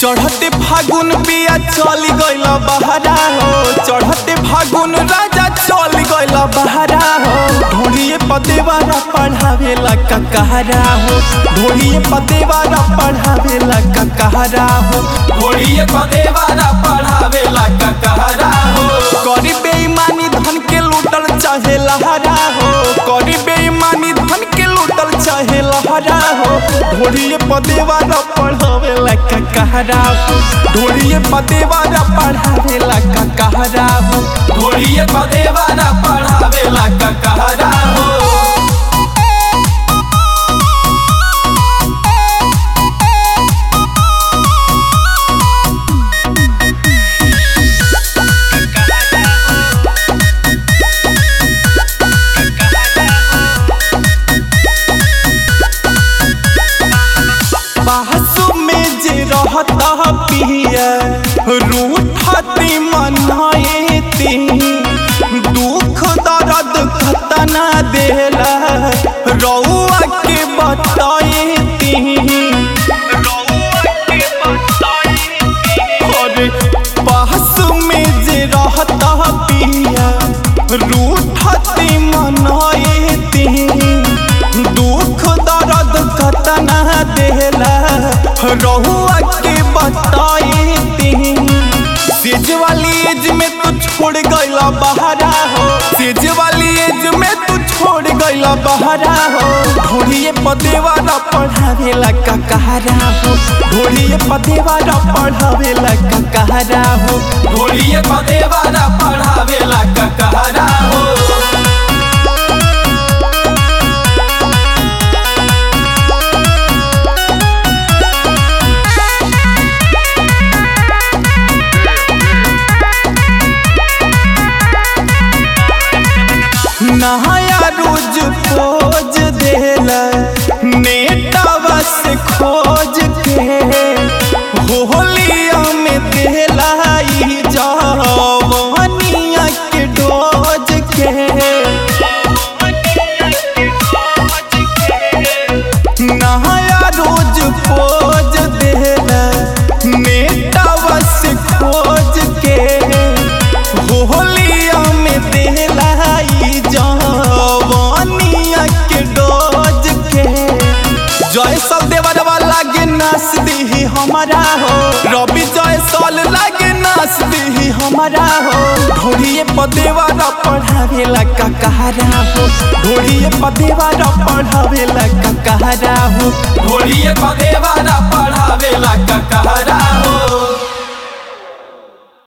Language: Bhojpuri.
चढ़ते फागुन पिया चल गइल बहरा हो चढ़ते फागुन राजा चल गइल बहरा हो ढोलिए पदेवारा पढ़ावेला ककहरा हो ढोलिए पदेवारा पढ़ावेला ककहरा हो घोड़िए पदेवारा पढ़ावेला ककहरा हो करी बेईमानी धन के लूटल चाहे लहरा हो करी बेईमानी धन के लूटल चाहे लहरा हो ढोलिए पदेवारा पढ़ावेला ककहरा हो ढोलिए पदेवारा पढ़ावेला ककहरा हो घोड़िए पदेवारा पढ़ावेला ककहरा हो बासु में जे रहता पिया रूठती मनाएती दुख दर्द खतना देला रउआ के बताएती अरे बासु में जे रहता पिया रूठती मनाएती दुख दर्द कतना देला रहुआ के बताएती सेज वाली एज में तू छोड़ गइला बहरा हो सेज वाली एज में तू छोड़ गइला बहरा हो ढोलिए पदेवारा पढ़ावेला ककहरा हो ढोलिए पदेवारा पढ़ावेला ककहरा हो घोड़िए पदेवारा पढ़ावेला ककहरा हो नहाया रोज खोज देला नेटावा से खोज के होलिया में देला ई जवनिया के डोज के नहाया रोज खोज देला नेटावा से खोज के होलिया में देला ई जवानिया के डोज के जय सल देवरवा लागे नास दीही हमारा हो रवि जय सल लागे नास दीही हमारा हो ढोलिए पदेवारा पढ़ावेला ककहरा हो ढोलिए पदेवारा पढ़ावेला ककहरा हो घोड़िए पदेवारा पढ़ावेला ककहरा